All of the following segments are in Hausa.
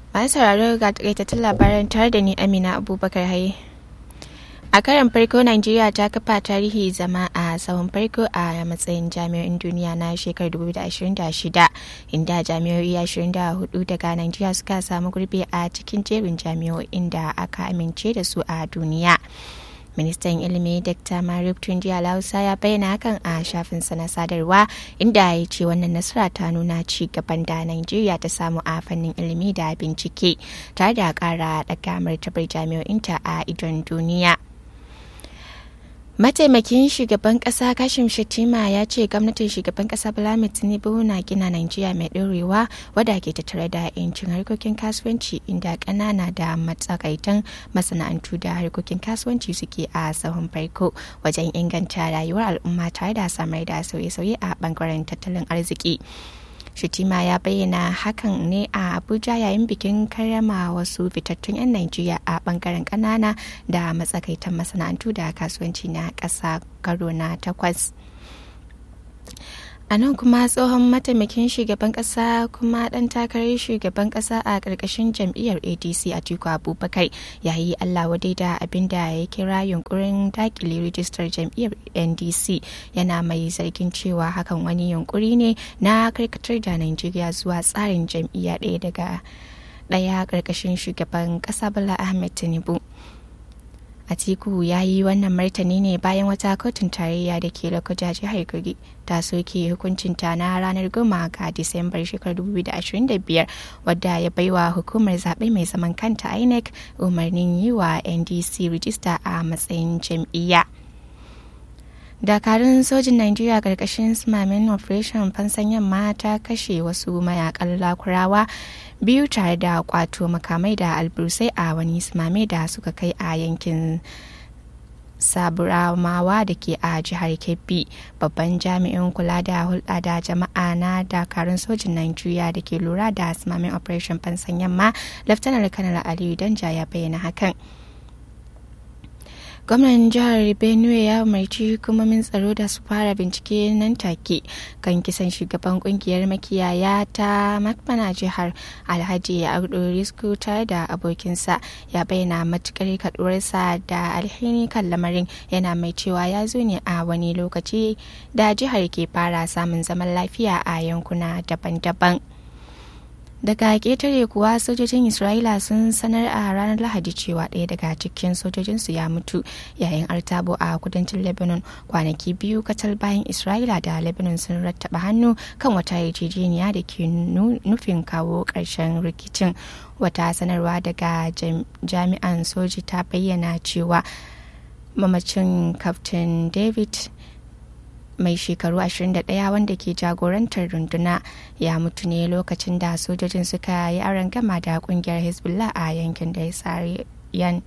masu sauraro ga takaitattun labaran tare da ni amina abubakar haye a karan farko najeriya ta kafa tarihi zama a tsawon farko a matsayin jami'o'in duniya na shekarar 2026 inda jami'o'i 24 daga najeriya suka samu gurbi a cikin jerin jami'o'in da aka amince da su a duniya ministan ilimi dr marif tunji lausa ya bayyana hakan a shafinsa na sadarwa inda ya ce wannan nasara ta nuna ci gaban da nigeria ta samu a fannin ilimi da bincike tare da kara daga martabar jami'o'inta a idon duniya mataimakin shugaban kasa kashim shatima ya ce gwamnatin shugaban kasa bala tinubu na gina najeriya mai ɗorewa wadda ke tattare da yancin harkokin kasuwanci inda ƙanana da matsakaitan masana'antu da harkokin kasuwanci suke a sahun farko wajen inganta rayuwar al'umma tare da samar da sauye-sauye a bangaren tattalin arziki Shitima ya bayyana hakan ne a Abuja yayin bikin karrama wasu fitattun 'yan Najeriya a bangaren kanana da matsakaitan masana'antu da kasuwanci na ƙasa karo na takwas. a nan kuma tsohon mataimakin shugaban kasa kuma dan takarar shugaban kasa a karkashin jam'iyyar adc a tiku abubakar ya yi allah wadai da abin da ya kira yunkurin dakile rijistar jam'iyyar ndc yana mai zargin cewa hakan wani yunkuri ne na karkatar da najeriya zuwa tsarin jam'iyya ɗaya daga ɗaya karkashin shugaban kasa bala ahmed tinubu Atiku ya yi wannan martani ne bayan wata kotun tarayya da ke lokuta jihar Kogi ta soke hukuncinta na ranar goma ga Disambar shekarar 2025 wadda ya baiwa hukumar zaɓe mai zaman kanta INEC umarnin yi wa NDC rijista a matsayin jam'iyya. dakarun sojin Najeriya karkashin sumamin operation fansan yamma ta kashe wasu mayakan lakurawa biyu tare da kwato makamai da albursai a wani sumame da suka kai a yankin saburamawa da ke a jihar kebbi babban jami'in kula da hulɗa da jama'a na dakarun sojin Najeriya da ke lura da sumamin operation fansan yamma laftanar kanar aliyu danja ya bayyana hakan gwamnan jihar benue ya umarci hukumomin tsaro da su fara bincike nan take kan kisan shugaban kungiyar makiyaya ta makmana jihar alhaji audu risku tare da abokinsa ya bayyana matukar kaduwarsa da alhini kan lamarin yana mai cewa ya zo ne a wani lokaci da jihar ke fara samun zaman lafiya a yankuna daban-daban. daga ƙetare kuwa sojojin isra'ila sun sanar a ranar lahadi cewa ɗaya daga cikin sojojinsu ya mutu yayin artabo a kudancin lebanon kwanaki biyu katal bayan isra'ila da lebanon sun rattaba hannu kan wata yarjejeniya da ke nufin kawo ƙarshen rikicin wata sanarwa daga jami'an soji ta bayyana cewa mamacin kaftin david mai shekaru 21 wanda ke jagorantar runduna ya mutu ne lokacin da sojojin suka yi aron gama da kungiyar hezbollah a yankin da ya yan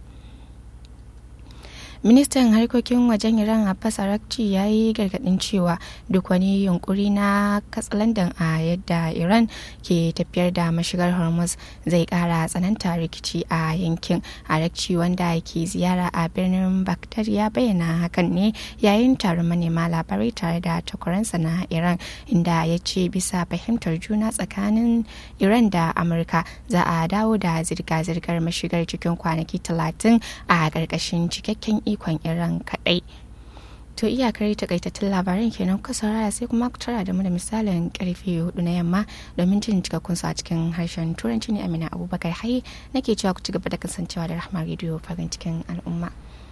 ministan harkokin wajen iran abbas arakci ya yi gargadin cewa duk wani yunkuri na katsalandan a yadda iran ke tafiyar da mashigar hormuz zai kara tsananta rikici a yankin arakci wanda ke ziyara a birnin baghdad ya bayyana hakan ne yayin taron manema labarai tare da takwaransa na iran inda ya ce bisa fahimtar juna tsakanin iran da amurka za a dawo da zirga-zirgar mashigar cikin kwanaki talatin a ƙarƙashin cikakken ikon iran kadai to iyakar takaitattun labaran kenan kuka saurara sai kuma ku tara da mu da misalin karfe hudu na yamma domin jin cikakkun su a cikin harshen turanci ne amina abubakar haye nake cewa ku ci gaba da kasancewa da rahama rediyo farin cikin al'umma